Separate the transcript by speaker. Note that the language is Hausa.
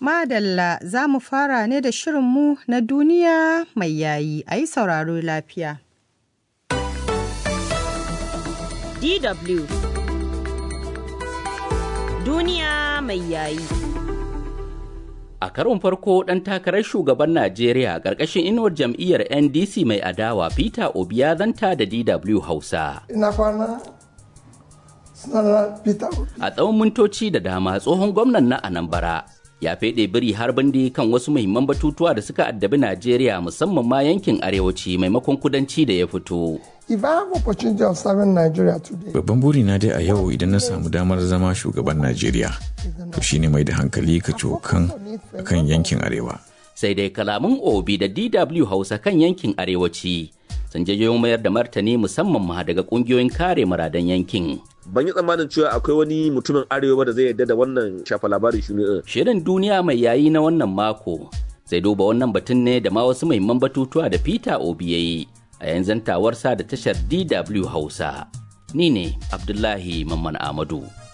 Speaker 1: Madalla za mu fara ne da shirinmu na duniya mai yayi a yi sauraro lafiya.
Speaker 2: DW Duniya mai yayi.
Speaker 3: A karon farko ɗan takarar shugaban Najeriya ƙarƙashin inuwar jam'iyyar NDC mai adawa Peter Obi ya zanta da DW Hausa.
Speaker 4: Ina kwana sunana Peter Obi.
Speaker 3: A tsawon mintoci da dama tsohon gwamnan na Anambra ya feɗe biri har bindi kan wasu muhimman batutuwa da suka addabi Najeriya musamman ma yankin arewaci maimakon kudanci da ya fito.
Speaker 4: If I have opportunity of serving Nigeria today,
Speaker 5: Babban burina dai a yau idan na samu damar zama shugaban Najeriya, to shine mai da hankali ka cokan kan yankin Arewa.
Speaker 3: Sai dai kalaman Obi da DW Hausa kan yankin arewaci sun jayo mayar da martani musamman ma daga ƙungiyoyin kare muradan yankin.
Speaker 6: ban yi tsammanin cewa akwai wani mutumin arewa da zai yarda da wannan shafa labarin shi ne
Speaker 3: Shirin duniya mai yayi na wannan mako zai duba wannan batun ne da ma wasu muhimman batutuwa da Peter Obi ya yi a yanzu tawarsa da tashar DW Hausa. Ni ne Abdullahi Mamman Amadu.